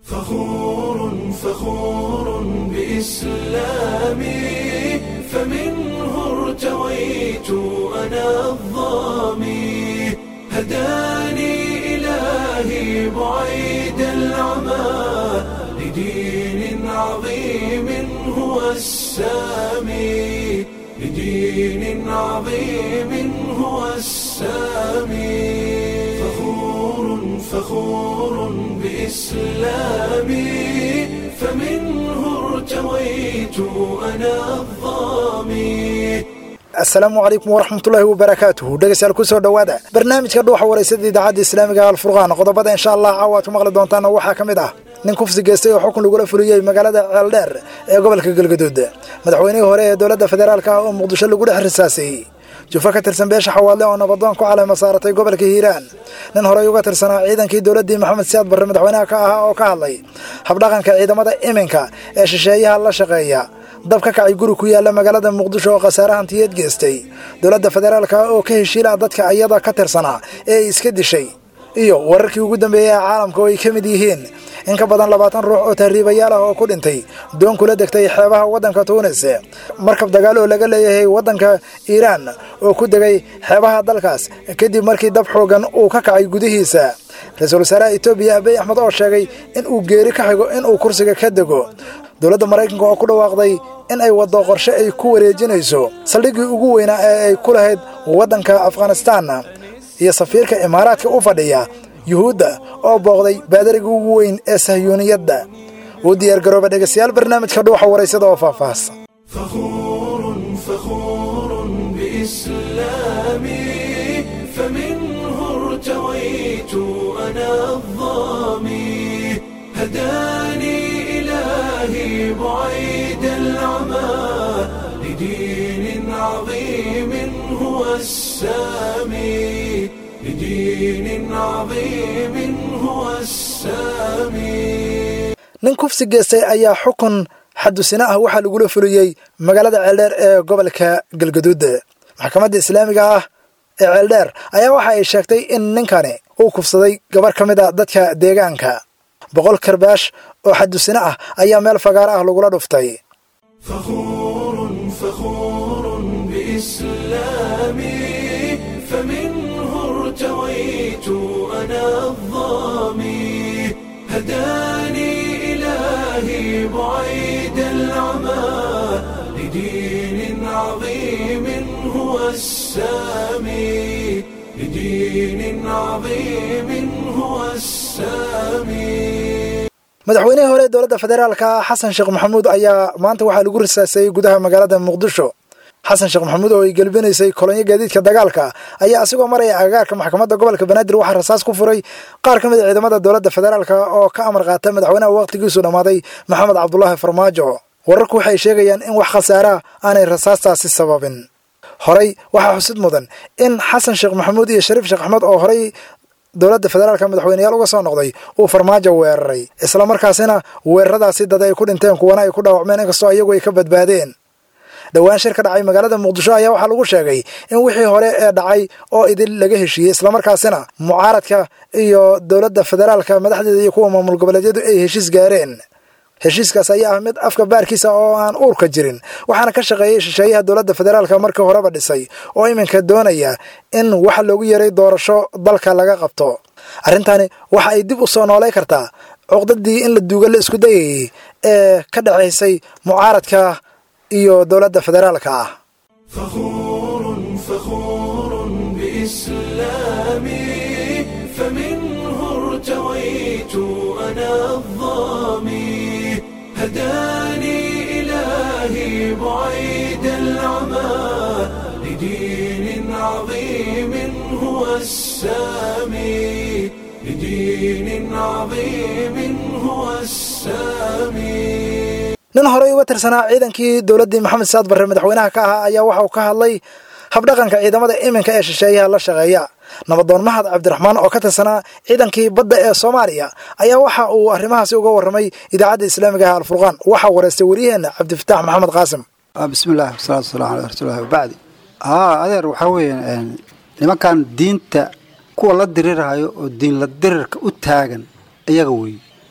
فخور فخور بإسلامي فمنه ارتويت أنا الظامي هداني إلهي بعيد العمى لدين عظيم هو السامي لدين عظيم هو السامي فخور فخور بإسلامي فمنه ارتويت أنا الظامي asalaamu calaykum waraxmatullaahi wabarakaatuhu dhegeystayaal kusoo dhowaada barnaamijka dhuuxa waraysada idaacadda islaamiga alfurqaan qodobada insha allah caawaad ku maqli doontaan waxaa ka mid ah nin kufsi geystay oo xukun lagula fuliyey magaalada ceeldheer ee gobolka galgaduud madaxweynihii hore ee dowladda federaalk ah oo muqdisho lagu dhex risaasayey jufo ka tirsan beesha xawaadle oo nabadoon ku caleema saaratay gobolka hiiraan nin horey uga tirsanaa ciidankii dowladdii maxamed siyaad barre madaxweynaha ka ahaa oo ka hadlay habdhaqanka ciidamada iminka ee shisheeyaha la shaqeeya dab ka kacay guri ku yaalla magaalada muqdisho oo khasaare hantiyeed geystay dowladda federaalka oo ka heshiila dadka iyada ka tirsanaa ee ay iska dishay iyo wararkii ugu dambeeyey ee caalamka oo ay ka mid yihiin in ka badan labaatan ruux oo tahriibayaal ah oo ku dhintay doon kula degtay xeebaha waddanka tuunis markab dagaal oo laga leeyahay waddanka iiraan oo ku degay xeebaha dalkaas kadib markii dab xoogan uu ka kacay gudihiisa ra-iisul wasaaraha etoobiya abiy axmed oo sheegay in uu geeri ka xigo in uu kursiga ka dego dowladda maraykanka oo ku dhawaaqday in ay waddo qorshe ay ku wareejinayso saldhiggii ugu weynaa ee ay ku lahayd waddanka afghanistaan iyo safiirka imaaraadka u fadhiya yuhuudda oo booqday baadarigii ugu weyn ee sahyuuniyadda uu diyaargarooba dhegaystayaal barnaamijka dhuuxa waraysada oo faahfaahsan فخور فخور بإسلامي فمنه ارتويت أنا الظامي هداني إلهي بعيد العمى لدين عظيم هو السامي لدين عظيم هو السامي nin kufsi geystay ayaa xukun xadusina ah waxaa lagula fuliyey magaalada ceeldheer ee gobolka galgaduud maxkamadda islaamiga ah ee ceeldheer ayaa waxa ay sheegtay in ninkani uu kufsaday gabar ka mid a dadka deegaanka boqol karbaash oo xadusina ah ayaa meel fagaaro ah lagula dhuftay فخور فخور بإسلامي فمنه ارتويت أنا الظامي هداني إلهي بعيد العمى لدين عظيم هو السامي لدين عظيم هو السامي madaxweynihii hore ee dowladda federaalka xasan sheekh maxamuud ayaa maanta waxaa lagu risaasayey gudaha magaalada muqdisho xasan sheekh maxamuud oo ay gelbinaysay kolonyo gaadiidka dagaalka ayaa asigoo maraya agagaarka maxkamadda gobolka banaadir waxaa rasaas ku furay qaar ka mid a ciidamada dowladda federaalk oo ka amar qaata madaxweynaha wakhtigiisu dhammaaday maxamed cabdulaahi farmaajo wararku waxay sheegayaan in wax khasaara aanay rasaastaasi sababin horey waxaa xusid mudan in xasan sheekh maxamuud iyo shariif sheekh axmed oo horey dowladda federaalka madaxweyneyaal uga soo noqday uu farmaajo weeraray islamarkaasina weeraradaasi dad ay ku dhinteen kuwana ay ku dhaawacmeen inkastoo iyagu ay ka badbaadeen dhowaan shir ka dhacay magaalada muqdisho ayaa waxaa lagu sheegay in wixii hore ee dhacay oo idil laga heshiiyey islamarkaasina mucaaradka iyo dowladda federaalka madaxdeeda iyo kuwa maamul goboleedyadu ay heshiis gaareen heshiiskaas ayaa ah mid afka baarkiisa oo aan uurka jirin waxaana ka shaqeeyey shisheeyaha dowladda federaalka markii horeba dhisay oo iminka doonaya in waxa loogu yeeray doorasho dalka laga qabto arrintani waxa ay dib u soo noolay kartaa cuqdadii in la duuga la isku dayayey ee ka dhexaysay mucaaradka iyo dowladda federaalka ah فخور فخور بإسلامي فمنه ارتويت أنا الظامي هداني إلهي بعيد العمى لدين عظيم هو السامي لدين عظيم هو السامي nin horey uga tirsanaa ciidankii dowladdii maxamed saad barre madaxweynaha ka ahaa ayaa waxa uu ka hadlay habdhaqanka ciidamada iminka ee shisheeyaha la shaqeeya nabadoon mahad cabdiraxmaan oo ka tirsanaa ciidankii badda ee soomaaliya ayaa waxa uu arrimahaasi uga warramay idaacadda islaamiga ah alfurqaan waxaa wareystay waryaheena cabdifataax maxamed qaasim bismillahi wasalaatu wasalamu ala rasuulillahi wabacdi haa adeer waxaa weeye nimankan diinta kuwa la dirirhayo oo diin la dirirka u taagan iyaga weeye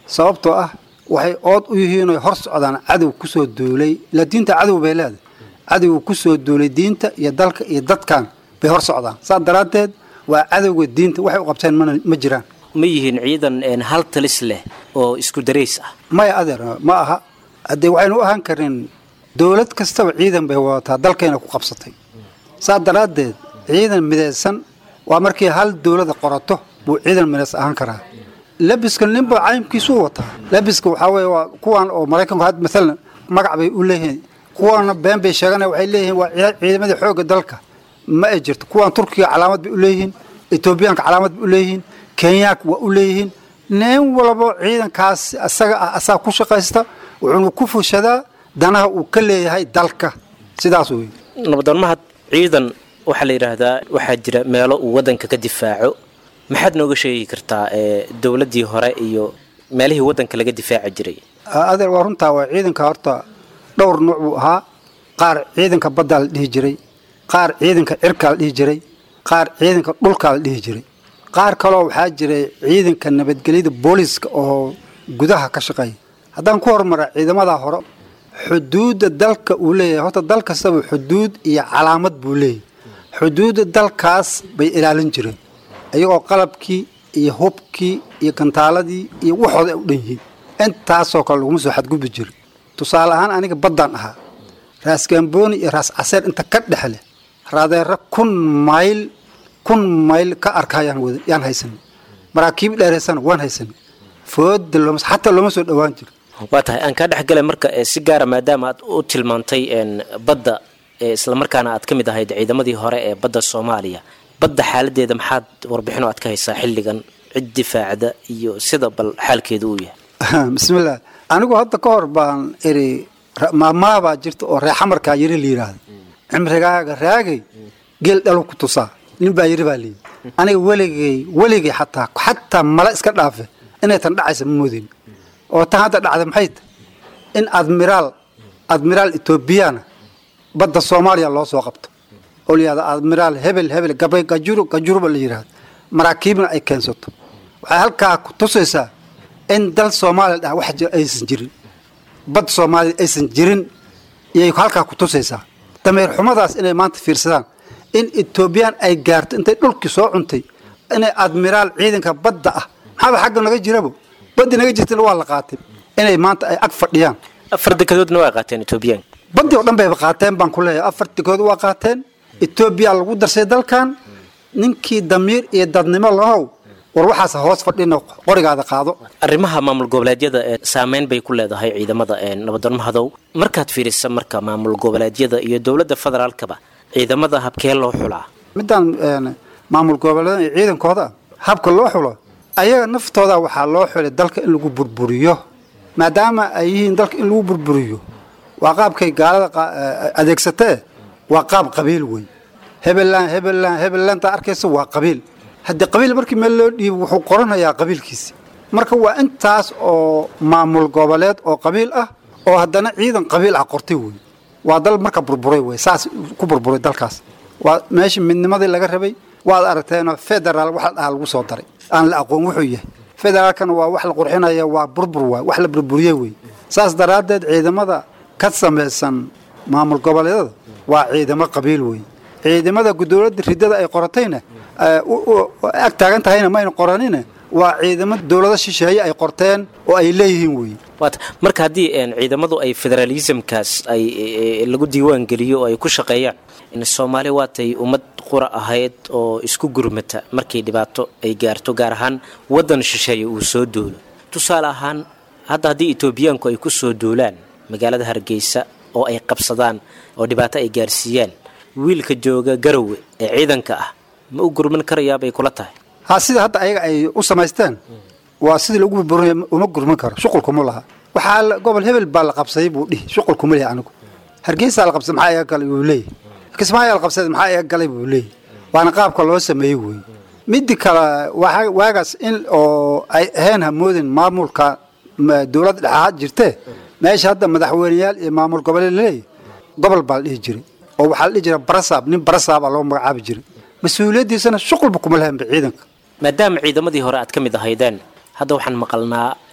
sababtoo ah waxay ood u yihiin oy hor socdaan cadow kusoo duulay ilaa diinta cadow bay leedahay cadowga kusoo duulay diinta iyo dalka iyo dadkan bay hor socdaan saas daraaddeed waa cadowga diinta waxay u qabteen mana ma jiraan ma yihiin ciidan een, hal talis leh oo isku darays ah maya adeer ma aha haddee waxaynu u ahaan karin dowlad kastaba ciidan bay wadataa dalkayna ku qabsatay saas daraaddeed ciidan midaysan waa markii hal dowlada qorato buu ciidan midays ahaan karaa labiska ninba caymkiisuu wataa labiska waxaa weeye waa kuwan oo maraykanku had maalan magac bay u leeyihiin kuwana been bay sheeganaya waxay leeyihiin waa ciida- ciidamadii xoogga dalka ma ay jirto kuwan turkiga calaamad bay u leeyihiin etoobiyaanka calaamad bay u leeyihiin kenyaanka waa u leeyihiin nin walbo ciidankaas asaga ah asaa ku shaqaysta wuxuuna ku fushadaa danaha uu ka leeyahay dalka sidaas wey nabadoon mahad ciidan waxaa la yidhaahdaa waxaa jira meelo uu waddanka ka difaaco maxaad nooga sheegi kartaa ee dowladdii hore iyo meelihii waddanka laga difaaci jiray adeer waa runtaa waa ciidanka horta dhowr nuuc buu ahaa qaar ciidanka baddaa la dhihi jiray qaar ciidanka cirkaa la dhihi jiray qaar ciidanka dhulkaa la dhihi jiray qaar kaloo waxaa jiray ciidanka nabadgelyada booliiska oo gudaha ka shaqeeya haddaan ku hormara ciidamadaa hore xuduudda dalka uu leeyahay horta dal kastaba xuduud iyo calaamad buu leeyahay xuduudda dalkaas bay ilaalin jireen iyagoo qalabkii iyo hubkii iyo gantaaladii iyo waxooda ay u dhan yihiin intaasoo kale laguma soo xadgudbi jirin tusaale ahaan aniga baddaan ahaa raas gambooni iyo raas caseer inta ka dhexle raadeero kun mayl kun mayl ka arkaa yaan wada yaan haysanay maraakiib dheeraysana waan haysanay fooda looma xataa looma soo dhowaan jiro waa tahay aan kaa dhexgalay marka ee si gaara maadaama aad u tilmaantay een, badda ee islamarkaana aad ka mid ahayd ciidamadii hore ee badda soomaaliya badda xaaladeeda maxaad warbixin oo aad ka haysaa xilligan cid difaacda iyo sida bal xaalkeedu uu yahay bismillaah anigu hadda ka hor baan iri ra- maamaabaa jirta oo reexamarkaa yiri la yidhaahdo cimrigaaga raagay geel dhalu ku tusaa nin baa yiri baa layidhi aniga weligay weligay xataa xataa mala iska dhaafe inay tan dhacaysa ma moodin oo tan hadda dhacda maxay tahay in admiraal admiraal etoobiyana badda soomaaliya loo soo qabto oo la yihahdo admiraal hebel hebel gabay gajuru gajuruba la yidhahdo maraakiibna ay keensato waxay halkaa ku tusaysaa in dal soomaaliya dhah wax jira aysan jirin bad soomaaliya aysan jirin iyay halkaa ku tusaysaa dameer xumadaas inay maanta fiirsadaan in etoobiyaan ay gaarto intay dhulkii soo cuntay inay admiraal ciidanka badda ah maxaaba xagga naga jirabo baddi naga jirtana waa la qaatay inay maanta ay ag fadhiyaan afar dekadoodna waa qaateen etoobiyaanka badii oo dhan bayba qaateen baan ku leeyahay afar dekood waa qaateen etoobiya lagu darsay dalkan ninkii damiir iyo dadnimo lahow war waxaas hoos fadhina qorigaada qaado arrimaha maamul goboleedyada ee saameyn bay ku leedahay ciidamada ee nabadoon mahadow markaad fiirisa marka maamul goboleedyada iyo dowladda federaalkaba ciidamada habkee loo xulaa midaan een, maamul goboleeda iyo ciidankooda habka loo xulo ayaga naftooda waxaa loo xulay dalka in lagu burburiyo maadaama ay yihiin dalka in lagu burburiyo waa qaabkay gaalada qa- eh, adeegsatee waa qaab qabiil wey hebelaan hebelaan hebelaanta arkaysa waa qabiil haddii qabiil markii meel loo dhiibo wuxuu qoranayaa qabiilkiisi marka waa intaas oo maamul goboleed oo qabiil ah oo haddana ciidan qabiil ah qortay wey waa dal marka burburay wey saas ku burburay dalkaas waa meeshii midnimadii laga rabay waad aragteenoo federaal wax la dhahaa lagu soo daray aan la aqoon wuxuu yahay federaalkana waa wax la qurxinaya waa burbur waay wax la burburiyey wey saas daraaddeed ciidamada ka samaysan maamul goboleedada waa ciidamo qabiil wey ciidamada dowladda ridada ay qoratayna eh, u- u- u- ag taagan tahayna mayna qoranine waa ciidamo dowlado shisheeye ay qorteen oo ay leeyihiin wey waata marka haddii een, ciidamadu ay federalismkaas ay e, e, lagu diiwaan geliyo oo ay ku shaqeeyaan in soomaali waatay ummad qura ahayd oo isku gurmata markay dhibaato ay gaarto gaar ahaan waddan shisheeye uu soo duulo tusaale ahaan hadda haddii etoobiyaanku ay ku soo duulaan magaalada hargeysa oo ay qabsadaan oo dhibaato ay gaarsiiyaan wiilka jooga garowe ee ciidanka ah ma u gurman karayaabay kula tahay ha sida hadda ayaga ay u samaysteen waa sidii lagu burburinaya uma gurman karo shuqulkuma laha waxaa la- gobol hebel baa la qabsaday buu dhihi shuqulkuma leeyahay anigu hargeysaa la qabsaday maxaa iga galay buu leeyahy kismaayaa la qabsaday maxaa iga galay buu leeyahy waana qaabka loo sameeyey wey midi kale waxa- waagaas in oo ay ahayn hamoodin maamulka ma- dowladda dhexaad jirtee meesha hadda madaxweyneyaal iyo maamul goboleed laleeyahy gobol baa la dhihi jiray oo waxaa la dhihi jiray barasaab nin barasaabaa loo magacaabi jiray mas-uuliyaddiisana shuqulba kuma lahaynba ciidanka maadaama ciidamadii hore aad ka mid ahaydeen hadda waxaan maqalnaa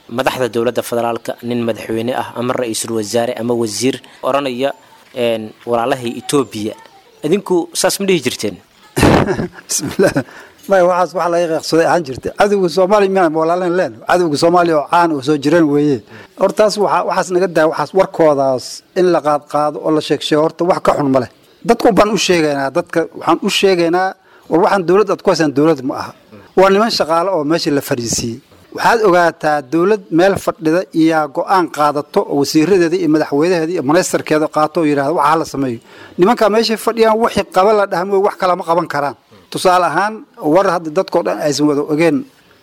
madaxda dowladda federaalka nin madaxweyne ah ama ra-iisul wasaare ama wasiir odhanaya walaalahay etoobiya idinku saas ma dhihi jirteen bismillah maya waxaas waxa laga qeeqsaday ahaan jirta cadowga soomaaliya miyaan walaalan leen cadowga soomaaliya oo caan oo soo jireen weeye hortaas waxa waxaas naga daa waxaas warkoodaas in la qaad qaado oo la sheeg sheego horta wax ka xun ma leh dadku baan u sheegaynaa dadka waxaan u sheegaynaa war waxaan dowlad aad ku haysaan dowlad ma aha waa niman shaqaale oo meesha la fadhiisiiyey waxaad ogaataa dowlad meel fadhida iyo go-aan qaadato oo wasiiradeeda iyo madaxweynaheeda iyo ministarkeeda qaato oo yidhahda waxa la sameeyo nimankaa meeshay fadhiyaan wixii qaba la dhahmo wax kalama qaban karaan tusaale ahaan war hadda dadkao dhan aysan wada ogeen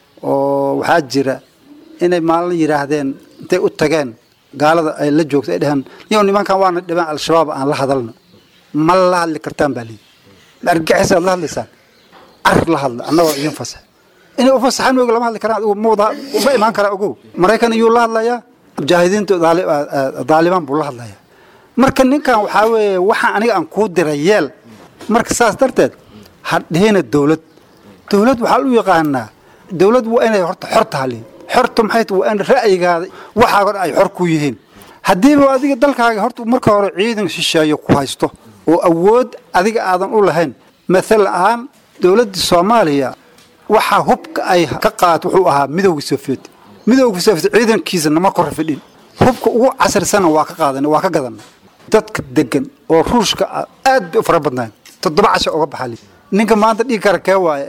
oo waxaa jira inay maalin yidhaahdeen intay u tageen gaalada ay la joogto ay dhaheen niyow nimankan waana dhibaan al-shabaab aan la hadalno ma la hadli kartaan baa liidi argaxisaad la hadlaysaan car la hadla annagoo idin fasax inay u fasaxaan og lama hadli karaan adigu mawda uma imaan karaa ogow maraykan iyuu la hadlayaa mujaahidiinta daalibaan buu la hadlayaa marka ninkan waxaa weeye waxaan aniga aan kuu diray yeel marka saas darteed hadhihina dowlad dowlad waxaa u yaqaanaa dowlad waa inay horta xor tahalin xorta maxay waa in ra'yigaada waxaago dhan ay xor ku yihiin haddiiba adiga dalkaaga horta marka hore ciidan shisheeyo ku haysto oo awood adiga aadan u lahayn mathal ahaan dowladda soomaaliya waxaa hubka ay ka qaat wuxuu ahaa midowga sofiyeet midowga sofiyeet ciidankiisa nama kor fidhin hubka ugu casrisana waa ka qaadan waa ka gadan dadka degan oo ruushka aad bay u fara badnayn toddoba casha uga baxali ninka maanta dhihi kara kee waaye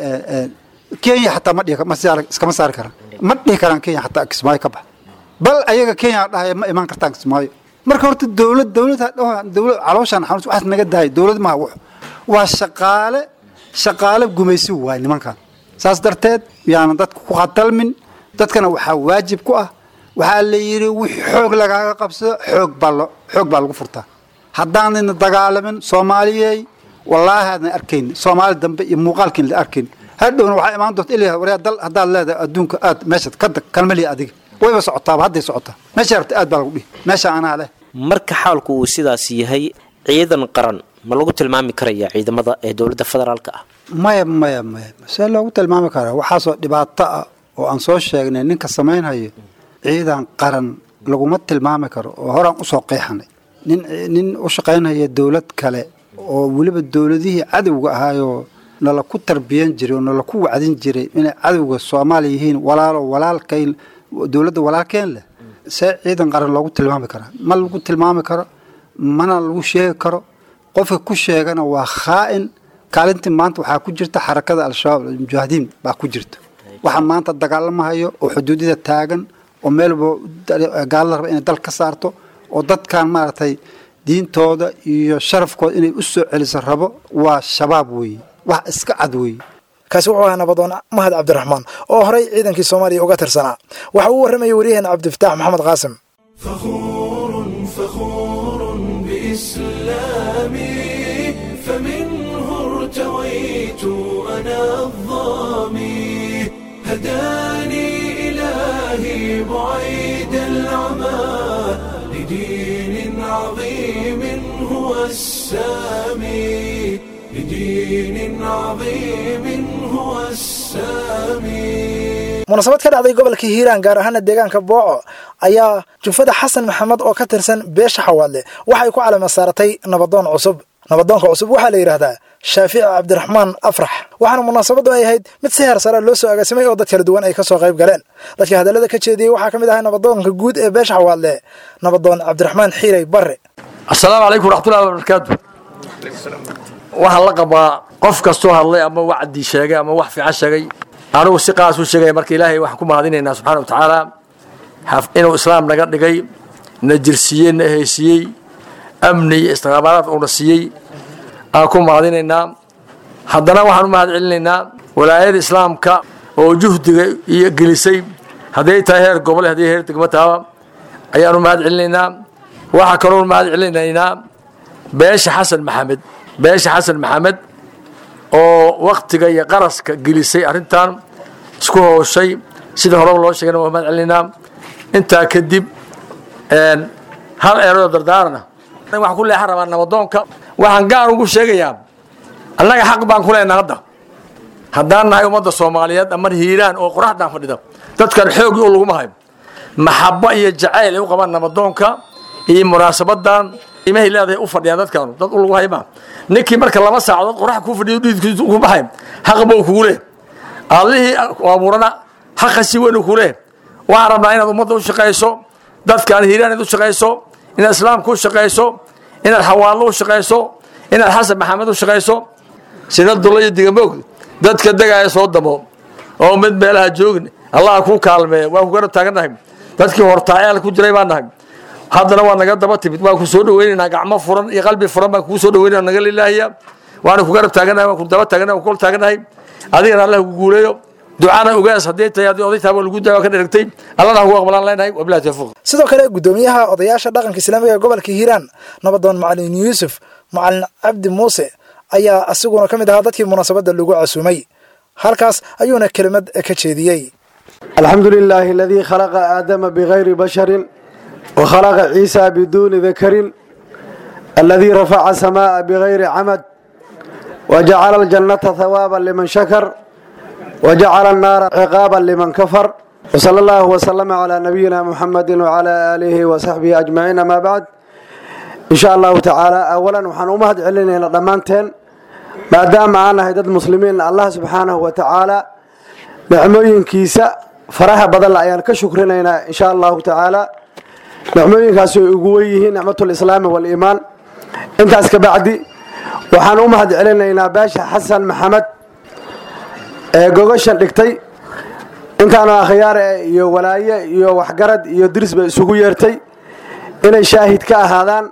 kenya xataa ma dhihi ma saar iskama saari karaan ma dhihi karaan kenya xataa kismaayo ka bax bal ayaga kenya dhahaya ma imaan kartaan kismaayo marka horta dowlad dowlad dowlad calooshaan xanuus waxaas naga dahay dowlad maaha wax waa shaqaale shaqaale gumaysi waay nimankan saas darteed yaanan dadka ku khatalmin dadkana waxaa waajib ku ah waxaa la yidhi wixii xoog lagaaga qabsado xoog baa lo xoog baa lagu furtaa haddaanayna dagaalamin soomaaliyey wallaahi aadan arkayn soomaali dambe iyo muuqaalkiin la arkayn hadhowna waxaa imaan doonta ilaa waryaa dal haddaad leedahay adduunka aad meeshaad ka dag kalmaliya adiga wayba socotaaba hadday socotaa meesha rabta aad baa lagu dhihi meesha anaa leh marka xaalku uu sidaas yahay ciidan qaran ma lagu tilmaami karaya ciidamada ee dowladda federaalka ah maya maya maya see loogu tilmaami karaa waxaasoo dhibaato ah oo aan soo sheegnay ninka samaynhayo ciidan qaran laguma tilmaami karo oo horaan usoo qeexanay nin nin u shaqaynhaya dowlad kale oo weliba dowladihii cadowga ahaayoo nala ku tarbiyan jiray oo nala ku wacdin jiray inay cadowga soomaaliya yihiin walaalo walaalkayn dowladda walaalkeen leh see ciidan qaran loogu tilmaami karaa ma lagu tilmaami karo mana lagu sheegi karo qofka ku sheegana waa khaa'in kaalintii maanta waxaa ku jirta xarakada al-shabaab mujaahidiin baa ku jirta waxaa maanta dagaalamahayo oo xuduudada taagan oo meelba gaalada raba inay dal ka saarto oo dadkan maaragtay diintooda iyo sharafkooda inay u soo celiso rabo waa shabaab weeye wax iska cad weeye kaasi wuxuu ahaa nabadoon mahad cabdiraxmaan oo horay ciidankii soomaaliya uga tirsanaa waxa uu warramayay waryaheena cabdifataax maxamed qaasim فخور فخور بإسلامي فمنه ارتويت أنا الظامي هداني إلهي بعيد العمى لدين عظيم هو السامي لدين عظيم هو السامي munaasabad ka dhacday gobolka hiiraan gaar ahaana deegaanka booco ayaa jufada xasan maxamed oo ka tirsan beesha xawaadle waxay ku calama saaratay nabadoon cusub nabadoonka cusub waxaa la yidhaahdaa shaafici cabdiraxmaan afrax waxaana munaasabaddu ay ahayd mid si heer sare loo soo agaasimay oo dad kala duwan ay ka soo qayb galeen dadka hadallada ka jeediyey waxaa ka mid ahaa nabadoonka guud ee beesha xawaadle nabadoon cabdiraxmaan xiirey barre asalaamu calaykum waraxmatullahi wabarakaatu waxaan la qabaa qof kastoo hadlay ama wacdi sheegay ama wax fiican sheegay anugu si qaas u sheegaya marka ilaahay waxaan ku mahadinaynaa subxana wa tacaala inuu islaam naga dhigay na jirsiiyey na heysiiyey amni iyo istiqaamaalaad uuna siiyey aan ku mahadinaynaa haddana waxaan u mahad celinaynaa walaayada islaamka oo juhdiga iyo gelisay hadday tahay heer gobole hadday heer degmo tahaba ayaan u mahad celinaynaa waxaa kaloo mahad celinaynaa beesha xasan maxamed beesha xasan maxamed oo waktiga iyo qaraska gelisay arrintan isku hooshay sida horeba loo sheegana waa mahad celinaynaa intaa kadib hal eeradoo dardaarana waxaan ku leexan rabaa nabadoonka waxaan gaar ugu sheegayaa annaga xaq baan ku leenaha hadda haddaan nahay ummadda soomaaliyeed ama hiiraan oo qoraxdaan fadhida dadkan xoogii u laguma hayo maxabo iyo jacayl ay u qabaan nabadoonka iyo munaasabadan imahay leedahay u fadhiyaan dadkaanu dad u lagu hayma ninkii marka laba saacadood qorax kuu fadhiyo dhiidkiisu ku baxay xaqba uu kugu leh allihii abuurana xaqa si weyn uu kugu leh waxaan rabnaa inaad ummadda u shaqayso dadkaan hiiraan inaad u shaqayso inaad islaamka u shaqayso inaad xawaallo u shaqayso inaad xasan maxamed u shaqayso sida dulla iyo digamoog dadka degaaya soo damo oo mid meelaha joogin allah kuu kaalmeeya waa ku garab taagannahay dadkii hortaayaal ku jiray baan nahay haddana waa naga daba timid waa ku soo dhaweynaynaa gacmo furan iyo qalbi furan baan kugu soo dhaweynana naga lilaahiya waana ku garab taagannahay waan ku daba taagannahay waan ku kol taagannahay adigana allah ku guuleeyo ducana ogaas haddii tahay haddii oday tahay waa lagu daa waa ka dheragtay allana ha ku aqbalaan leenahay wabilahi tawfiiq sidoo kale guddoomiyaha odayaasha dhaqanka islaamiga ee gobolka hiiraan nabadoon macalin yuusuf macalin cabdi muuse ayaa asiguna ka mid ahaa dadkii munaasabadda lagu casuumay halkaas ayuuna kelimad ka jeediyey الحمد لله الذي خلق آدم بغير بشر وخلق عيسى بدون ذكر الذي رفع السماء بغير عمد وجعل الجنة ثوابا لمن شكر وجعل النار عقابا لمن كفر وصلى الله وسلم على نبينا محمد وعلى آله وصحبه أجمعين ما بعد إن شاء الله تعالى أولا وحن أمهد علينا ضمانتين ما دام معنا هيدد مسلمين الله سبحانه وتعالى nicmooyinkiisa faraha badan ayaan ka shukrinaynaa insha allahu tacaala nicmooyinkaasi ay ugu wen yihiin nicmatulislaami waliimaan intaas ka bacdi waxaan u mahad celinaynaa baasha xasan maxamed ee gogashan dhigtay intaanu akhyaare iyo walaaye iyo waxgarad iyo diris bay isugu yeertay inay shaahid ka ahaadaan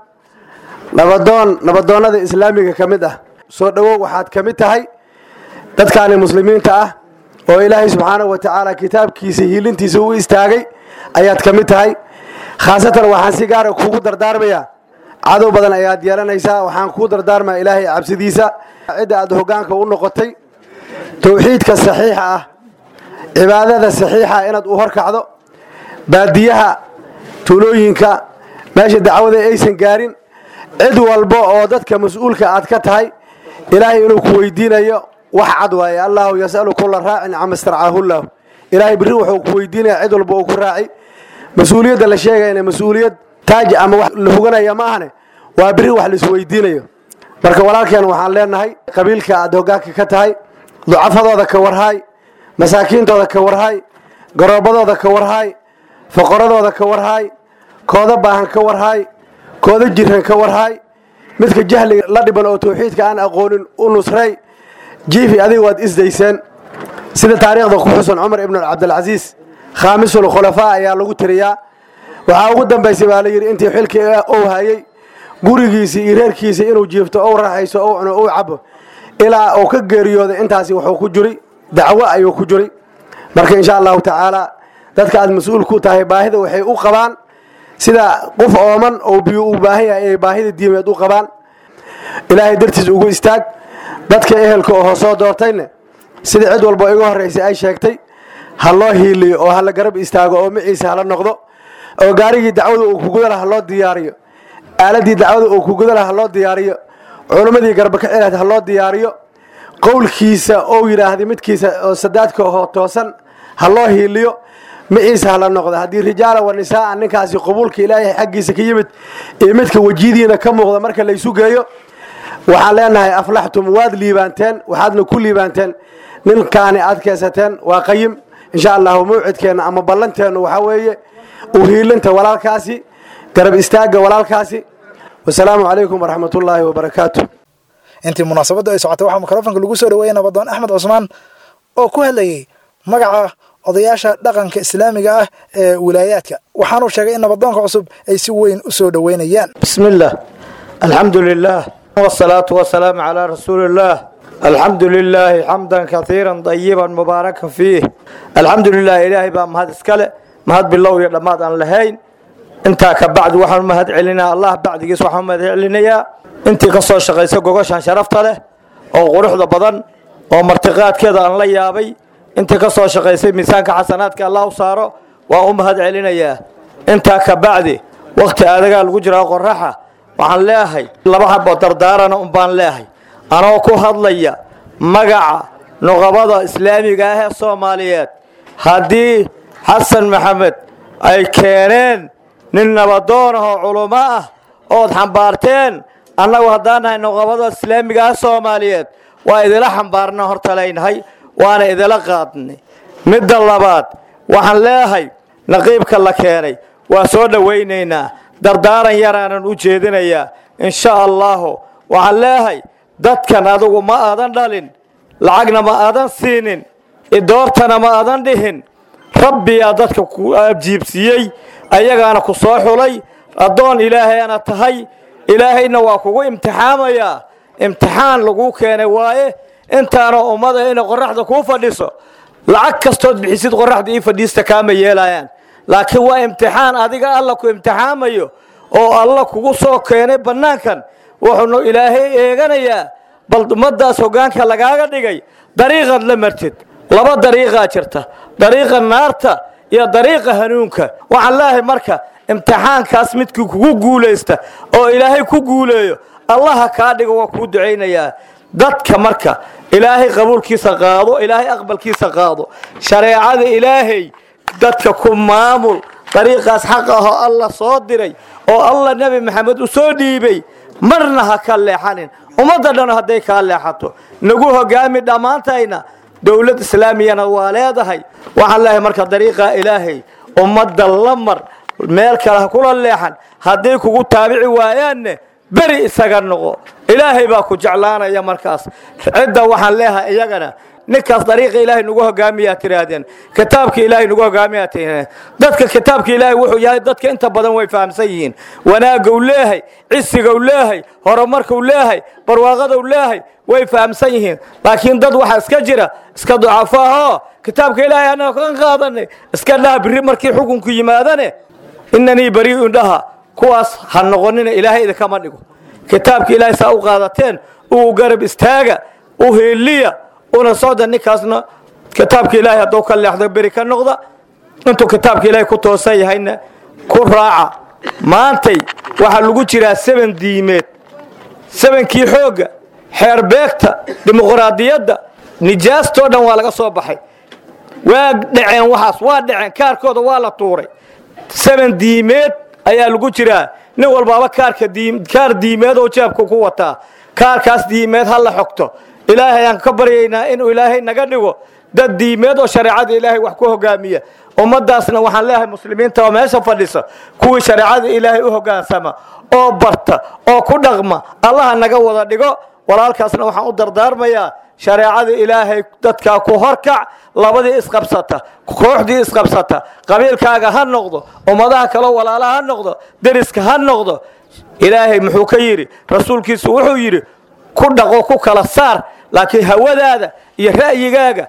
nabadoon nabadoonnada islaamiga ka mid ah soo dhowow waxaad ka mid tahay dadkaani muslimiinta ah oo ilaahay subxaanahu wa tacaala kitaabkiisa hiilintiisa u istaagay ayaad ka mid tahay khaasatan waxaan si gaara kuugu dardaarmayaa cadow badan ayaad yeelanaysaa waxaan kuu dardaarmaa ilaahay cabsidiisa cidda aad hoggaanka u noqotay towxiidka saxiixa ah cibaadada saxiixa inaad u horkacdo baadiyaha tuulooyinka meesha dacwada aysan gaarin cid walba oo dadka mas-uulka aad ka tahay ilaahay inuu ku weydiinayo wax cad waaye allahu yasalu kula raacin cama starcaahullahu ilaahay berri wuxuu ku weydiinaya cid walba uu ku raaci mas-uuliyadda la sheegayna mas-uuliyad taaj ama wax la huganaya ma ahane waa berri wax laisweydiinayo marka walaalkeen waxaan leenahay qabiilka aad hoggaanka ka tahay ducafadooda ka warhaay masaakiintooda ka warhaay garoobadooda ka warhaay foqoradooda ka warhaay kooda baahan ka warhaay kooda jiran ka warhaay midka jahliga la dhiban oo tawxiidka aan aqoonin u nusray jiifi adiga waad isdayseen sida taariikhda ku xusan cumar ibnu cabdilcasiis khaamisul khulafaa ayaa lagu tiriyaa waxaa ugu dambaysay baa la yidhi intii xilkii ou hayey gurigiisii iyo reerkiisii inuu jiifto ou raaxayso ou cuno ou cabo ilaa uu ka geeriyooday intaasi wuxuu ku jiri dacwo ayuu ku jiri marka insha allahu tacaala dadka aad mas-uul ku tahay baahida waxay u qabaan sida qof ooman oo biyo uu baahan yahay ay baahida diimeed u qabaan ilaahay dartiis ugu istaag dadka ehelka oo soo doortayne sida cid walba iga horraysay ay sheegtay ha loo hiiliyo oo hala garab istaago oo maciisa hala noqdo oo gaarigii dacwada uu kugudala ha loo diyaariyo aaladii dacwada uu kugudala ha loo diyaariyo culimmadii garbaka cilaad ha loo diyaariyo qowlkiisa ou yidhaahday midkiisa oo sadaadka oo toosan ha loo hiiliyo maciisa hala noqdo haddii rijaala wa nisaaa ninkaasi qabuulka ilaahay xaggiisa ka yimid iyo midka wejidiina ka muuqda marka laysu geeyo waxaan leenahay aflaxtum waad liibaanteen waxaadna ku liibaanteen ninkaani aad keensateen waa qayim insha allahu mawcidkeenna ama ballanteennu waxaa weeye uhiilinta walaalkaasi garab istaagga walaalkaasi wasalaamu calaykum waraxmat ullaahi wabarakaatu intii munaasabaddu ay socotay waxaa mikrofonka lagu soo dhaweeyey nabadoon axmed cusmaan oo ku hadlayey magaca odayaasha dhaqanka islaamiga ah ee wilaayaadka waxaanuu sheegay in nabadoonka cusub ay si weyn u soo dhoweynayaan بسم الله الحمد لله والصلاة والسلام على رسول الله الحمد لله حمدا كثيرا طيبا مباركا فيه الحمد لله إلهي بقى مهد اسكاله مهد بالله يا لماد أن لهين انت كبعد وحن مهد علينا الله بعد جيس وحن مهد علينا انت قصة شقيسة قوشان شرفت له oo quruxda badan oo martiqaadkeeda aan la yaabay intii ka soo shaqaysay miisaanka xasanaadka allah u saaro waa u mahad celinayaa intaa ka bacdi wakhti adagaa lagu jiraa qoraxa waxaan leeyahay laba haboo dardaarana un baan leeyahay anoo ku hadlaya magaca nuqabada islaamiga ah ee soomaaliyeed haddii xasan maxamed ay keeneen nin nabadoon ah oo culummo ah ood xambaarteen annagu haddaan nahay noqobada islaamiga ah soomaaliyeed waa idila xambaarna horta leynahay waana idila qaadnay midda labaad waxaan leeyahay naqiibka la keenay waa soo dhowaynaynaa dardaaran yaraanan u jeedinayaa insha allahu waxaan leeyahay dadkan adugu ma aadan dhalin lacagna ma aadan siinin idoortana ma aadan dhihin rabbiyaa dadka ku abjiibsiiyey ayagaana ku soo xulay addoon ilaahayana tahay ilaahayna waa kugu imtixaamayaa imtixaan laguu keenay waaye intaana ummada inay qoraxda kuu fadhiso lacag kastood bixisid qoraxda ii fadhiista kaama yeelayaan laakiin waa imtixaan adiga alla ku imtixaamayo oo alla kugu soo keenay bannaankan wuxuunu ilaahay eeganayaa bal ummadaas hoggaanka lagaaga dhigay dariiqaad la martid laba dariiqaa jirta dariiqa naarta iyo dariiqa hanuunka waxaan leeyahay marka imtixaankaas midkii kugu guulaysta oo ilaahay ku guuleeyo allaha kaa dhigo waa kuu ducaynayaa dadka marka ilaahay qabuulkiisa qaado ilaahay aqbalkiisa qaado shareecada ilaahay dadka ku maamul dariiqaas xaq ahoo alla soo diray oo alla nebi maxamed u soo dhiibay marna ha ka leexanin ummadda dhan hadday kaa leexato nagu hogaami dhammaantayna dowlad islaamiyana waa leedahay waxaan leeyahay marka dariiqa ilaahay ummadda la mar meel kale ha kula leexan hadday kugu taabici waayaanne beri isaga noqo ilaahay baa ku jeclaanaya markaas cidda waxaan leeyahay iyagana ninkaas dariiqa ilaahay nagu hogaamiyaa tiraahdeen kitaabka ilaahay nagu hogaamiyaa tiraahdeen dadka kitaabka ilaahay wuxuu yahay dadka inta badan way fahamsan yihiin wanaagou leehay cisigou leehay horumarkau leehay barwaaqadou leehay way fahamsan yihiin laakiin dad waxaa iska jira iska ducafaahoo kitaabka ilaahay annaga kan qaadanay iska dhaha biri markii xukunku yimaadane inanii barii'un dhaha kuwaas ha noqonina ilaahay idinkama dhigo kitaabka ilaahay saa u qaadateen uu garab istaaga u heeliya una socda ninkaasna kitaabka ilaahay hadduu ka leexdo beri ka noqda intuu kitaabka ilaahay ku toosan yahayna ku raaca maantay waxaa lagu jiraa seben diimeed sebenkii xoogga xeerbeegta dimuqraadiyadda nijaastoo dhan waa laga soo baxay waa dhaceen waxaas waa dhaceen kaarkooda waa la tuuray seben diimeed ayaa lagu jiraa nin walbaaba kaarka kaar diimeed oo jeebka ku wataa kaarkaas diimeed ha la xogto ilaahay aan ka baryaynaa inuu ilaahay naga dhigo dad diimeed oo shareecada ilaahay wax ku hogaamiya ummadaasna waxaan leeyahay muslimiinta oo meesha fadhisa kuwii shareecada ilaahay u hogaansama oo barta oo ku dhaqma allaha naga wada dhigo walaalkaasna waxaan u dardaarmayaa shareecada ilaahay dadkaa ku horkac labadii isqabsata kooxdii isqabsata qabiilkaaga ha noqdo ummadaha kaleo walaalaha ha noqdo deriska ha noqdo ilaahay muxuu ka yidhi rasuulkiisu wuxuu yidhi ku dhaqo ku kala saar laakiin hawadaada iyo ra'yigaaga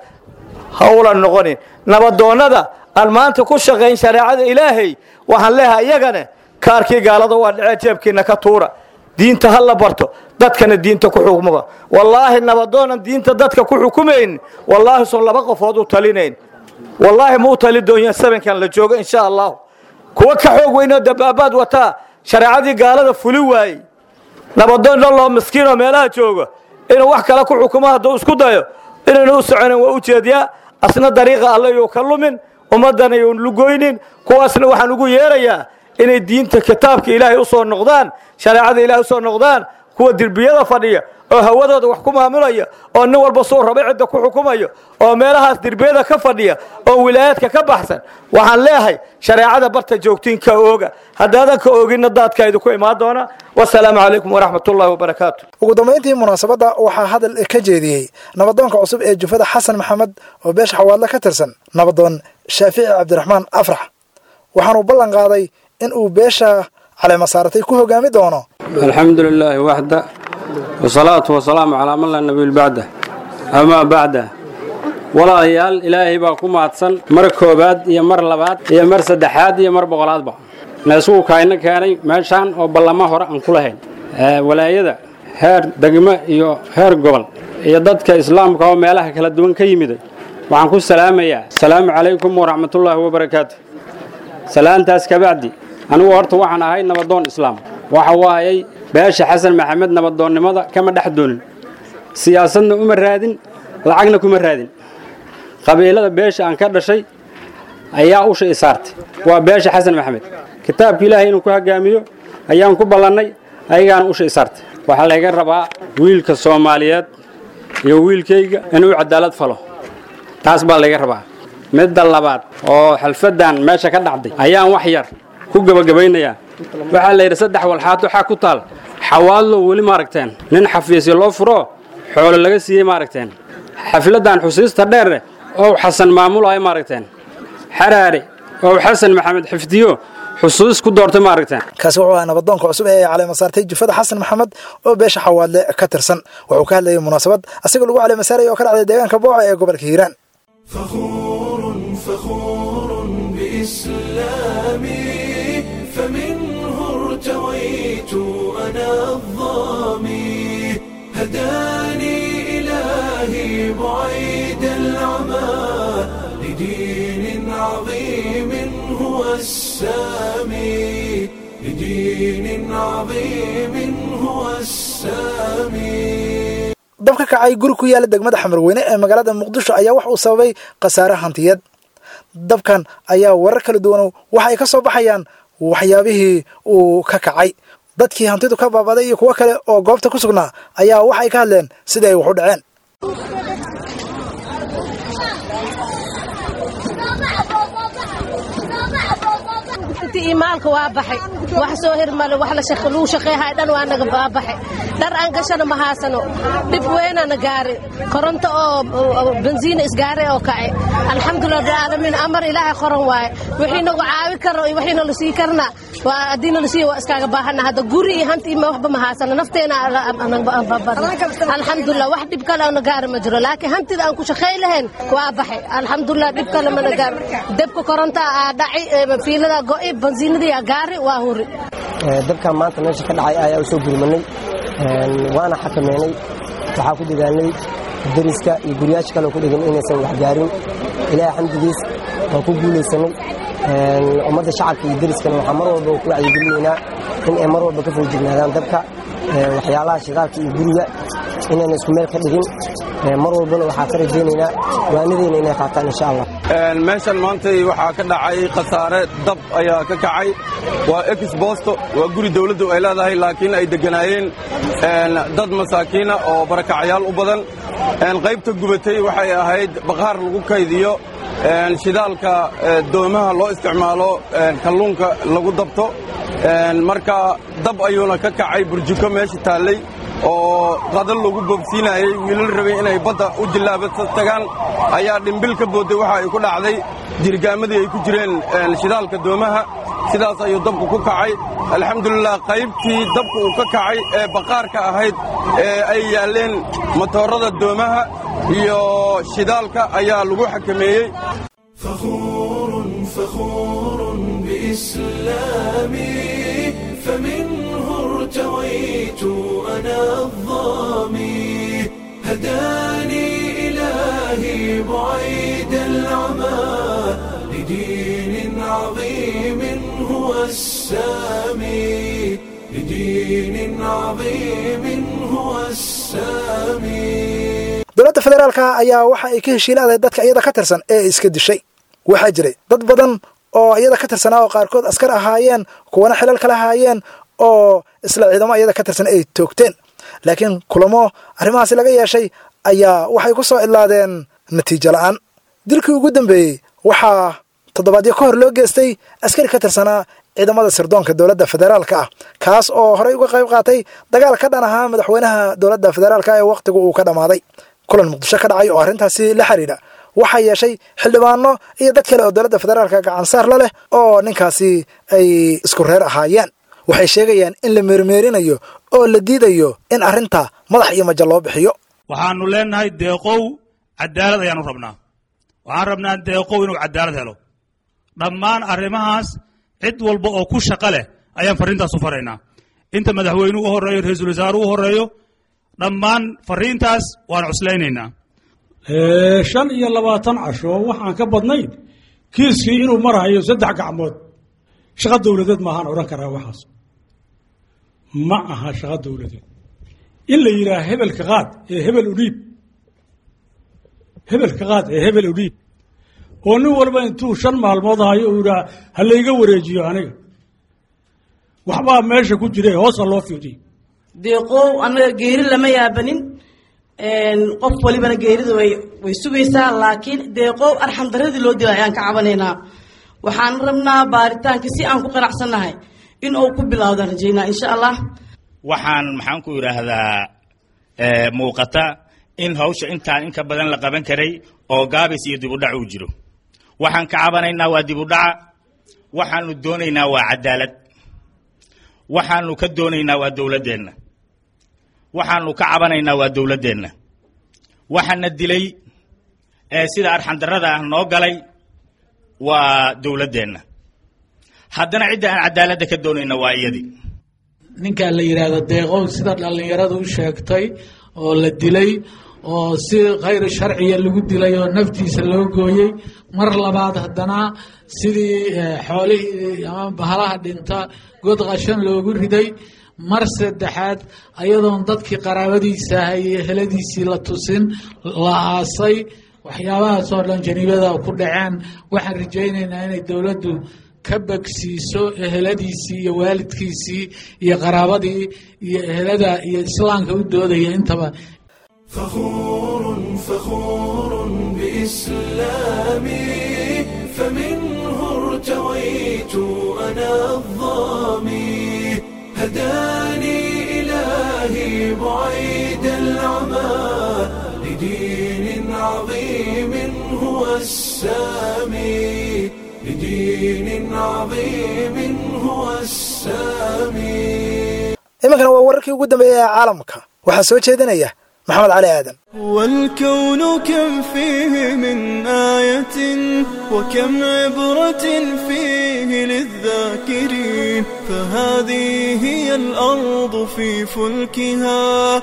hawla noqonin nabadoonnada aan maanta ku shaqayn shareecada ilaahay waxaan leeyahay iyagana kaarkii gaalada waa dhacee jeebkiina ka tuura diinta ha la barto dadkana diinta ku xukmuba wallaahi nabadoonan diinta dadka ku xukumayn wallaahi son laba qofood u talinayn wallaahi ma u tali doonyaa sabankan la joogo insha allahu kuwa ka xoog weynoo dabaabaad wataa shareecadii gaalada fuli waayey nabadoon dhanloo miskiinoo meelaha jooga inuu wax kale ku xukumo hadduu isku dayo inaynu u soconin waa u jeediyaa asna dariiqa alle yuu ka lumin ummaddana yuun lugoynin kuwaasna waxaan ugu yeerayaa inay diinta kitaabka ilaahay u soo noqdaan shareecada ilaahay u soo noqdaan kuwa derbiyada fadhiya oo hawadooda wax ku maamulaya oo nin walba suu raba cidda ku xukumayo oo meelahaas derbiyada ka fadhiya oo wilaayaadka ka baxsan waxaan leeyahay shareecada barta joogtiin ka ooga haddaadan ka ooginna daadka idinku imaan doona wasalaamu calaykum waraxmat ullahi wabarakaatu ugu dambayntii munaasabadda waxaa hadal ka jeediyey nabadoonka cusub ee jufada xasan maxamed oo beesha xawaadle ka tirsan nabadoon shaafici cabdiraxmaan afrax waxaanuu ballan qaaday in uu beesha caleemasaaratay ku hogaami doono alxamdu lilaahi waxda wasalaatu wasalaamu calaa man laa nabiy bacda amaa bacda walaalayaal ilaahay baa ku mahadsan mar koobaad iyo mar labaad iyo mar saddexaad iyo mar boqolaadba na isugu kaayna keenay meeshaan oo ballamo hore aan ku lahayn walaayada heer degmo iyo heer gobol iyo dadka islaamka oo meelaha kala duwan ka yimiday waxaan ku salaamayaa asalaamu calaykum waraxmatullaahi wabarakaatu salaantaas kabacdi anigu horta waxaan ahay nabadoon islaam waxa waayay beesha xasan maxamed nabadoonnimada kama dhex doonin siyaasadna uma raadin lacagna kuma raadin qabiilada beesha aan ka dhashay ayaa usha i saartay waa beesha xasan maxamed kitaabka ilaahay inuu ku hoggaamiyo ayaan ku ballannay ayagaana usha i saartay waxaa layga rabaa wiilka soomaaliyeed iyo wiilkayga inuu cadaalad falo taas baa layga rabaa midda labaad oo xalfaddan meesha ka dhacday ayaan wax yar ku gebagabaynayaa waxaa la yidhi saddex walxaad waxaa ku taal xawaadlo weli maaragteen nin xafiisyo loo furo xoolo laga siiyey maaragteen xafladdan xusiista dheer ow xasan maamulayo maaragteen xaraare ow xasan maxamed xifdiyo xusuus ku doortay maaragteen kaasi wuxuu ahaa nabadoonka cusub ee caleema saartay jufada xasan maxamed oo beesha xawaadle ka tirsan wuxuu ka hadlayay munaasabad asigoo lagu caleema saaraya oo ka dhacday deegaanka booca ee gobolka hiiraan فخور فخور بإسلامي فمنه ارتويت أنا الظامي هداني إلهي بعيد العمى لدين عظيم هو السامي لدين عظيم هو السامي dabka kacay guri ku yaala degmada xamarweyne ee magaalada muqdisho ayaa wax uu sababay khasaare hantiyeed dabkan ayaa warar kala duwan waxa ay ka soo baxayaan waxyaabihii uu ka kacay dadkii hantidu ka baabaday iyo kuwo kale oo goobta ku sugnaa ayaa waxay ka hadleen sida ay wax u dhaceen intii maalka waa baxay wax soo hirmale wax lagu shaqeehay dhan waa naga baabaxay dhar aan gashana ma haasano dhib weynana gaari koronto oo bensiina isgaaray oo kacay alxamdulilah rabbilcaalamiin amar ilaahay qoran waaye wixii nagu caawi karo iyo wixii nala sii karna waa haddii nala siiya waa iskaaga baahana hadda guri iyo hanti ima waxba ma haasano nafteena alxamdulilah wax dhib kale na gaari ma jiro laakiin hantida aan ku shaqey lahayn waa baxay alxamdulilah dhib kale mana gaari debka koronta aa dhaci fiilada go'i bensiinadii gaari waa huri dabkan maanta meesha ka dhacay ayaa u soo gurmanay waana xakameynay waxaa ku dagaalnay dariska iyo guryaasha kale ku dhegan inaysan wax gaarin ilaahay xamdigiis waan ku guulaysanay ummadda shacabka iyo dariskana waxaa mar walba ku wacyigelinaynaa in ay mar walba ka foojignaadaan dabka waxyaalaha shidaalka iyo guriga inayna isku meel ka dhigin mar walbana waxaa ka rajaynaynaa waanadeyna inay qaataan insha allah meeshan maantay waxaa ka dhacay khasaare dab ayaa ka kacay waa exbosto waa guri dawladdu ay leedahay laakiin ay degganaayeen dad masaakiina oo barakacyaal u badan qaybta gubatay waxay ahayd baqaar lagu kaydiyo shidaalka doomaha loo isticmaalo kalluunka lagu dabto marka dab ayuuna ka kacay burjiko meesha taallay oo qadal lagu boobsiinayey wiilal rabay inay badda u jillaaba tagaan ayaa dhimbil ka boodday waxa ay ku dhacday jirgaamadii ay ku jireen shidaalka doomaha sidaas ayuu dabku ku kacay alxamdulilah qaybtii dabku uu ka kacay ee baqaarka ahayd ee ay yaalleen matoorada doomaha iyo shidaalka ayaa lagu xakameeyey فخور فخور بإسلامي فمنه ارتويت أنا الظامي هداني إلهي بعيد العمى لدين عظيم هو السامي لدين عظيم هو السامي dowladda federaalka ayaa waxa ay ka heshiilaaday dadka iyada ka tirsan ee iska dishay waxaa jiray dad badan oo iyada ka tirsanaa oo qaarkood askar ahaayeen kuwana xilal kala ahaayeen oo isla ciidamo iyada ka tirsan ay toogteen laakiin kulamo arrimahaasi laga yeeshay ayaa waxay ku soo idlaadeen natiijo la'aan dilkii ugu dambeeyey waxaa toddobaadyo ka hor loo geestay askari ka tirsanaa ciidamada sirdoonka dowladda federaalka ah kaas oo horey uga qayb qaatay dagaal ka dhan ahaa madaxweynaha dowladda federaalka ee wakhtigu uu ka dhammaaday kulan muqdisho ka dhacay oo arrintaasi la xidhiidha waxaa yeeshay xildhibaano iyo dad kale oo dowladda federaalka gacansaar la leh oo ninkaasi ay isku reer ahaayeen waxay sheegayaan in la meermeerinayo oo la diidayo in arrinta madax iyo maja loo bixiyo waxaanu leenahay deeqow cadaalad ayaanu rabnaa waxaan rabnaa deeqow inuu cadaalad helo dhammaan arrimahaas cid walba oo ku shaqo leh ayaan farriintaas u faraynaa inta madaxweynuhu u horreeyo ra-iisul wasaaruhu u horreeyo dhammaan farriintaas waan cuslaynaynaa shan iyo labaatan casho waxaan ka badnayn kiiskii inuu marahayo saddex gacmood shaqo dowladeed maahaan odhan karaa waxaas ma aha shaqo dowladeed in la yidhaah hebelka qaad ee hebel udhiib hebelka qaad ee hebel udhiib oo nin walba intuu shan maalmood hayo uu yidhaha ha layga wareejiyo aniga waxbaa meesha ku jira hoosa loo fiiriyo deeqow annaga geeri lama yaabanin qof walibana geerida way way sugaysaa laakiin deeqow arxam daradii loo dila ayaan ka cabanaynaa waxaan rabnaa baaritaanka si aan ku qanacsannahay in uu ku bilowdaan rajaynaa insha allah waxaan maxaan ku idhaahdaa muuqata in hawsha intaan inka badan la qaban karay oo gaabis iyo dibudhac uu jiro waxaan ka cabanaynaa waa dibudhaca waxaanu doonaynaa waa cadaalad waxaanu ka doonaynaa waa dowladdeenna waxaanu ka cabanaynaa waa dowladdeenna waxaana dilay ee sida arxandarrada ah noo galay waa dowladdeenna haddana cidda aan cadaaladda ka doonayna waa iyadii ninkaa la yidhaahdo deeqow sida dhallinyaradu u sheegtay oo la dilay oo si khayr sharciya lagu dilay oo naftiisa loo gooyey mar labaad haddana sidii xoolihii ama bahalaha dhinta god qashan loogu riday mar saddexaad ayadoon dadkii qaraabadiisa ahay iyo heladiisii la tusin la aasay waxyaabahaasoo dhan janiibada ku dhaceen waxaan rajaynaynaa inay dowladdu ka bagsiiso eheladiisii iyo waalidkiisii iyo qaraabadii iyo ehelada iyo islaamka u doodaya intaba فخور فخور بإسلامي فمنه ارتويت أنا الظامي هداني إلهي بعيد العمى لدين عظيم هو السامي لدين عظيم هو السامي iminkana waa wararkii ugu dambeeyey ee caalamka waxaa soo jeedinaya maxamed cali aadan والكون كم فيه من آية وكم عبرة فيه للذاكرين فهذه هي الأرض في فلكها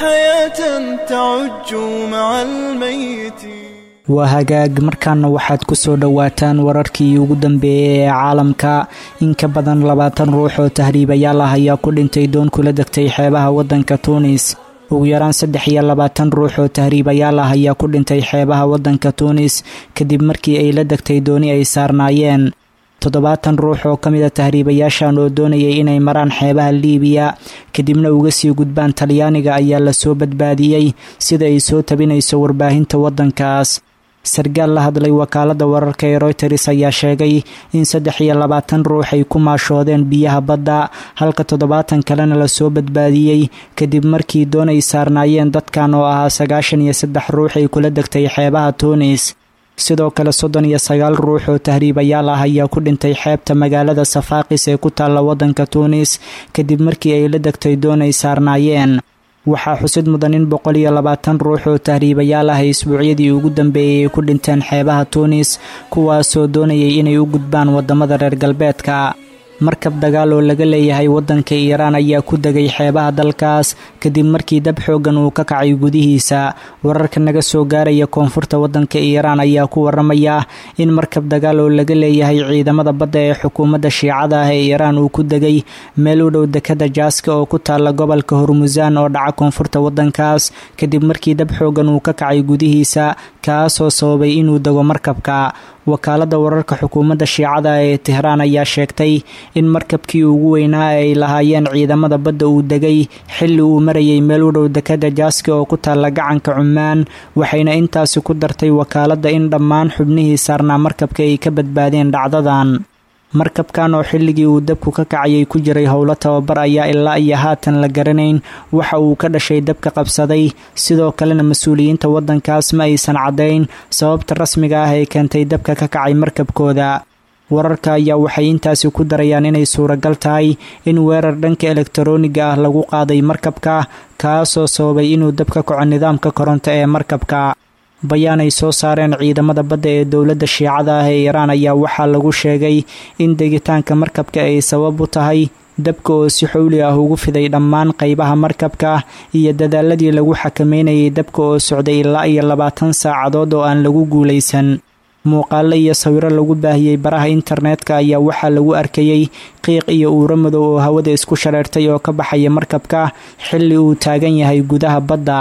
حياة تعج مع الميتين waa hagaag markaana waxaad ku soo dhowaataan wararkii ugu dambeeyey ee caalamka in ka badan labaatan ruux oo tahriibayaal ah ayaa ku dhintay doon kula degtay xeebaha waddanka tuunis ugu yaraan saddex iyo labaatan ruux oo tahriibayaal ah ayaa ku dhintay xeebaha waddanka tuunis kadib markii ay la degtay dooni ay saarnaayeen toddobaatan ruux oo ka mid a tahriibayaashan oo doonayay inay maraan xeebaha liibiya kadibna uga sii gudbaan talyaaniga ayaa lasoo badbaadiyey sida ay soo tabinayso warbaahinta waddankaas sarkaal la hadlay wakaaladda wararka ee royters ayaa sheegay in saddex iyo labaatan ruux ay ku maashoodeen biyaha badda halka toddobaatan kalena lasoo badbaadiyey kadib markii doon ay saarnaayeen dadkan oo ahaa sagaashan iyo saddex ruux ay kula degtay xeebaha tuunis sidoo kale soddon iyo sagaal ruux oo tahriibayaal ah ayaa ku dhintay xeebta magaalada safaaqis ee ku taalla waddanka tuunis kadib markii ay la degtay doon ay saarnaayeen waxaa xusid mudan in boqol iyo labaatan ruux oo tahriibayaal ah ay isbuucyadii ugu dambeeyey ay ku dhinteen xeebaha tuunis kuwaasoo doonayay inay u gudbaan waddamada reer galbeedka markab dagaal oo laga leeyahay waddanka iiraan ayaa ku degay xeebaha dalkaas kadib markii dab xooggan uu ka kacay gudihiisa wararka naga soo gaaraya koonfurta waddanka iiraan ayaa ku waramaya in markab dagaal oo laga leeyahay ciidamada badda ee xukuumadda shiicada ah ee iiraan uu ku degay meel u dhow dekada jaaska oo ku taalla gobolka hormusaan oo dhaca koonfurta waddankaas kadib markii dab xooggan uu ka kacay gudihiisa kaasoo sababay inuu dego markabka wakaaladda wararka xukuumadda shiicada ee tehraan ayaa sheegtay in markabkii ugu weynaa ay lahaayeen ciidamada badda uu degay xilli uu marayay meel u dhow dekada jaaska oo ku taalla gacanka cumaan waxayna intaasi ku dartay wakaaladda in dhammaan xubnihii saarnaa markabka ay ka badbaadeen dhacdadan markabkan oo xilligii uu dabku ka kacayay ku jiray howlo tababar ayaa ilaa iyo haatan la garanayn waxa uu ka dhashay dabka qabsaday sidoo kalena mas-uuliyiinta waddankaas ma aysan caddayn sababta rasmiga ah ee keentay dabka ka kacay markabkooda wararka ayaa waxay intaasi ku darayaan inay suuragal tahay in weerar dhanka elektarooniga ah lagu qaaday markabka kaasoo sababay inuu dab ka kaco nidaamka koronto ee markabka bayaan ay soo saareen ciidamada badda ee dowladda shiicada ah ee iiraan ayaa waxaa lagu sheegay in degitaanka markabka ay sabab u tahay dabka oo si xowli ah ugu fiday dhammaan qaybaha markabka iyo dadaaladii lagu xakameynayay dabka oo socday ilaa iyo labaatan saacadood oo aan lagu guulaysan muuqaalo iyo sawiro lagu baahiyey baraha internetka ayaa waxaa lagu arkayey qiiq iyo uuro madow oo hawada isku shareertay oo ka baxaya markabka xilli uu taagan yahay gudaha badda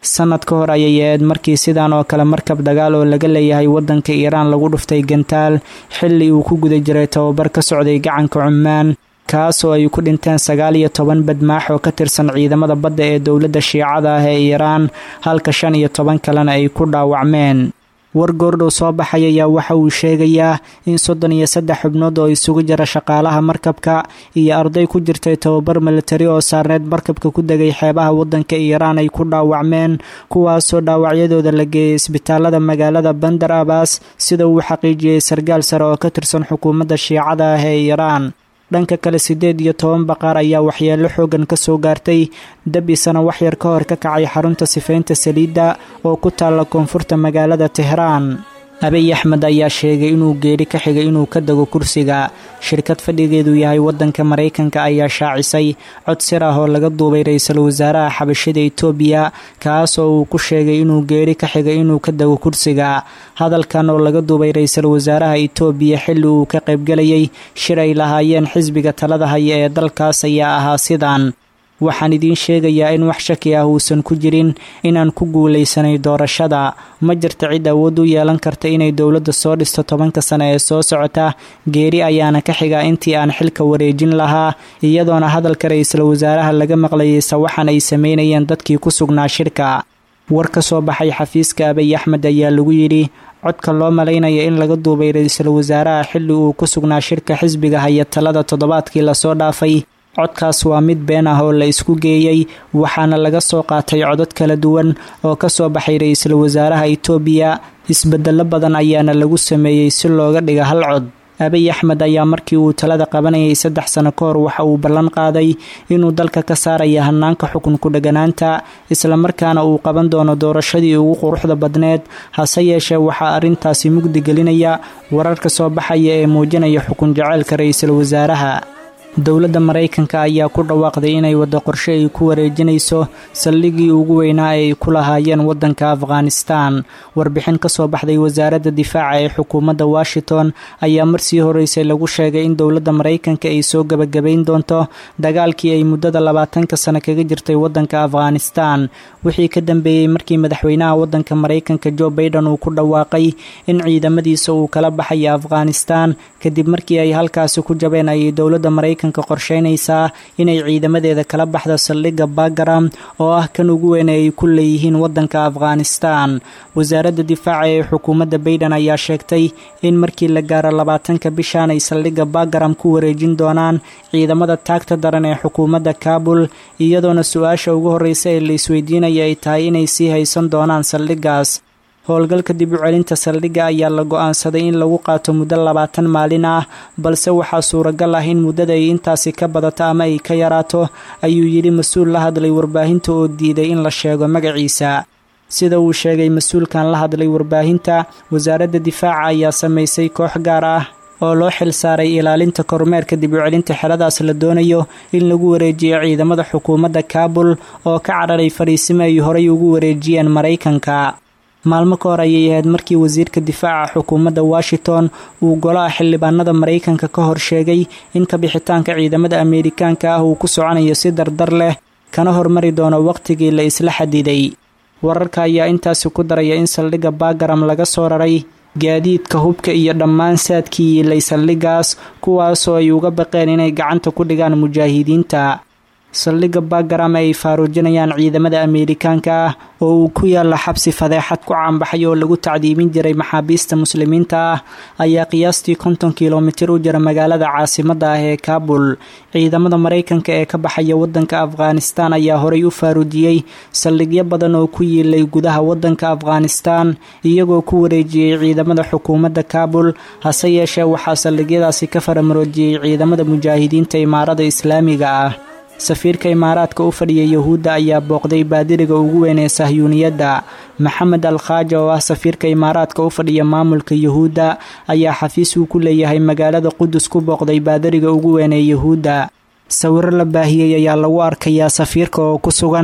sanad ka hor ayay ahayd markii sidan oo kale markab dagaal oo laga leeyahay wadanka iiraan lagu dhuftay gantaal xilli uu ku guda jiray tababar ka socday gacanka cumaan kaasoo ay ku dhinteen sagaal iyo toban badmaax oo ka tirsan ciidamada badda ee dowladda shiicada ah ee iiraan halka shan iyo toban kalena ay ku dhaawacmeen war goordhow soo baxay ayaa waxa uu sheegayaa in soddon iyo saddex xubnood oo isugu jira shaqaalaha markabka iyo arday ku jirtay tababar militari oo saarneed markabka ku degay xeebaha wadanka iiraan ay ku dhaawacmeen kuwaasoo dhaawacyadooda la geeyay isbitaalada magaalada bandar abaas sida uu xaqiijiyey sarkaal sare oo ka tirsan xukuumadda shiicada ah ee iiraan dhanka kale siddeed iyo toban baqaar ayaa waxyeello xoogan ka soo gaartay dab isana waxyar ka hor ka kacay xarunta sifaynta saliidda oo ku taalla koonfurta magaalada tehraan abiy axmed ayaa sheegay inuu geeri ka xigay inuu ka dego kursiga shirkad fadhigeedu yahay wadanka maraykanka ayaa shaacisay cod sir ah oo laga duubay ra-iisul wasaaraha xabashida itoobiya kaas oo uu ku sheegay inuu geeri ka xigay inuu ka dego kursiga hadalkan oo laga duubay ra-iisul wasaaraha itoobiya xilli uu ka qaybgelayay shir ay lahaayeen xisbiga talada haya ee dalkaas ayaa ahaa sidan waxaan idiin sheegayaa in wax shaki ah uusan ku jirin inaan ku guulaysanay doorashada ma jirta cid awood u yeelan karta inay dowladda soo dhisto tobanka sane ee soo socota geeri ayaana ka xigaa intii aan xilka wareejin lahaa iyadoona hadalka ra-iisul wasaaraha laga maqlayay sawaxan ay sameynayeen dadkii ku sugnaa shirka war ka soo baxay xafiiska abiy axmed ayaa lagu yidhi codka loo malaynaya in laga duubay ra-iisul wasaaraha xilli uu ku sugnaa shirka xisbiga haya talada toddobaadkii lasoo dhaafay codkaas waa mid been ah oo la isku geeyey waxaana laga soo qaatay codad kala duwan oo ka soo baxay ra-iisul wasaaraha itoobiya isbedelo badan ayaana lagu sameeyey si looga dhiga hal cod abiy axmed ayaa markii uu talada qabanayay saddex sano ka hor waxa uu ballan qaaday inuu dalka ka saaraya hanaanka xukunku dheganaanta islamarkaana uu qaban doono doorashadii ugu quruxda badneed hase yeeshee waxaa arrintaasi mugdi gelinaya wararka soo baxaya ee muujinaya xukun jaceylka ra-iisul wasaaraha dowladda maraykanka ayaa ku dhawaaqday inay waddo qorshe ay ku wareejinayso saldhigii ugu weynaa ee ay ku lahaayeen waddanka afghanistan warbixin ka soo baxday wasaaradda difaaca ee xukuumadda washington ayaa marsii horeysay lagu sheegay in dowladda maraykanka ay soo gebagabayn doonto dagaalkii ay muddada labaatanka sano kaga jirtay waddanka afghanistan wixii ka dambeeyey markii madaxweynaha waddanka maraykanka jo baiden uu ku dhawaaqay in ciidamadiisa uu kala baxayo afghanistan kadib markii ay halkaasi ku jabeen ayay dowladda maraykanka qorsheynaysaa inay ciidamadeeda kala baxdo saldhigga bagaram oo ah kan ugu weyn ee ay ku leeyihiin waddanka afghanistan wasaaradda difaaca ee xukuumadda baiden ayaa sheegtay in markii la gaaro labaatanka bishan ay saldhigga bagaram ku wareejin doonaan ciidamada taagta daran ee xukuumadda kaabul iyadoona su-aasha ugu horreysa ee la isweydiinaya ay tahay inay sii haysan doonaan saldhiggaas howlgalka dib u celinta saldhigga ayaa la go-aansaday in lagu qaato muddo labaatan maalin ah balse waxaa suuragal ah in muddada ay intaasi ka badato ama ay ka yaraato ayuu yidhi mas-uul la hadlay warbaahinta oo diiday in la sheego magaciisa sida uu sheegay mas-uulkan la hadlay warbaahinta wasaaradda difaaca ayaa samaysay koox gaar ah oo loo xil saaray ilaalinta kormeerka dib u celinta xeradaas la doonayo in lagu wareejiyo ciidamada xukuumadda kaabul oo ka cararay fariisimo ay horay ugu wareejiyeen maraykanka maalmo ka hor ayay ahayd markii wasiirka difaaca xukuumadda washington uu golaha xildhibaanada maraykanka ka hor sheegay in kabixitaanka ciidamada ameerikaanka ah uu ku soconayo si dardar leh kana hormari doono wakhtigii la isla xadiday wararka ayaa intaasi ku daraya in saldhigga bagaram laga soo raray gaadiidka hubka iyo dhammaan saadkii yiilay saldhiggaas kuwaasoo ay uga baqeen inay gacanta ku dhigaan mujaahidiinta saldhigga bagaram ay faaruujinayaan ciidamada ameerikaanka ah oo uu ku yaalla xabsi fadeexad ku caanbaxay oo lagu tacdiibin jiray maxaabiista muslimiinta ah ayaa qiyaastii konton kilomitir u jira magaalada caasimadda ah ee kaabul ciidamada maraykanka ee ka baxaya waddanka afghanistan ayaa horay u faaruujiyey saldhigyo badan oo ku yiilay gudaha waddanka afghanistan iyagoo ku wareejiyey ciidamada xukuumadda kaabul hase yeeshee waxaa saldhigyadaasi ka faramaroojiyey ciidamada mujaahidiinta imaarada islaamiga ah safiirka imaaraadka u fadhiya yuhuudda ayaa booqday baadiriga ugu weyn ee sahyuuniyadda maxamed al khaaja oo ah safiirka imaaraadka u fadhiya maamulka yuhuudda ayaa xafiis uu ku leeyahay magaalada qudus ku booqday baadiriga ugu weyn ee yuhuudda sawiro la baahiyey ayaa lagu arkayaa safiirka oo ku sugan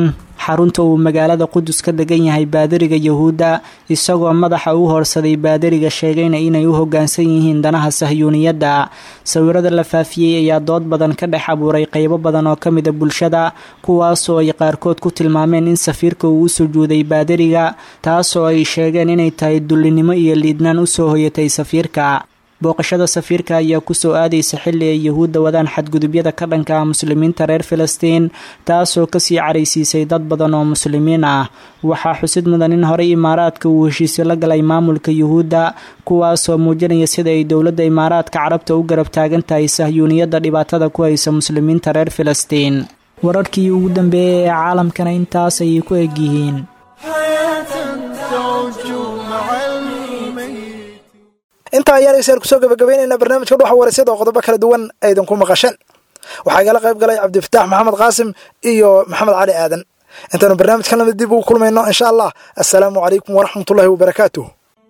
xarunta uu magaalada qudus ka degan yahay baadariga yahuudda isagoo madaxa u horsaday baadariga sheegayna inay u hoggaansan yihiin danaha sahyuuniyadda sawirada la faafiyey ayaa dood badan ka dhex abuuray qeybo badan oo ka mida bulshada kuwaasoo ay qaarkood ku tilmaameen in safiirka uu u sujuuday baadariga taasoo ay sheegeen inay tahay dullinimo iyo liidnaan usoo hoyatay safiirka booqashada safiirka ayaa kusoo aadaysa xilli ay yahuudda wadaan xadgudubyada ka dhanka ah muslimiinta reer filistiin taasoo kasii caraysiisay dad badan oo muslimiin ah waxaa xusid mudan in horey imaaraadka uu heshiisyo la galay maamulka yuhuudda kuwaasoo muujinaya sida ay dowladda imaaraadka carabta u garab taagan tahay sahyuuniyadda dhibaatada ku haysa muslimiinta reer filistiin wararkii ugu dambeeyay ee caalamkana intaas ayay ku egyihiin intaa ayaan dhegeystayaal kusoo gabagabaynaynaa barnaamijka dhuxa waraysyada oo qodobo kala duwan aydan ku maqasheen waxaa igala qayb galay cabdifataax maxamed qaasim iyo maxamed cali aadan intaanu barnaamijkan lamid dib ugu kulmayno insha allah assalaamu calaykum waraxmatullaahi wabarakaatuh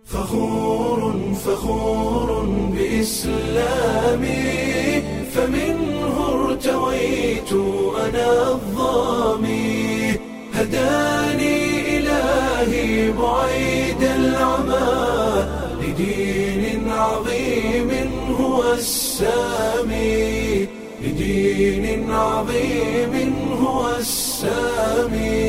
فخور بإسلامي فمنه ارتويت أنا الظامي هداني إلهي بعيد العمى لدين عظيم هو السامي لدين عظيم هو السامي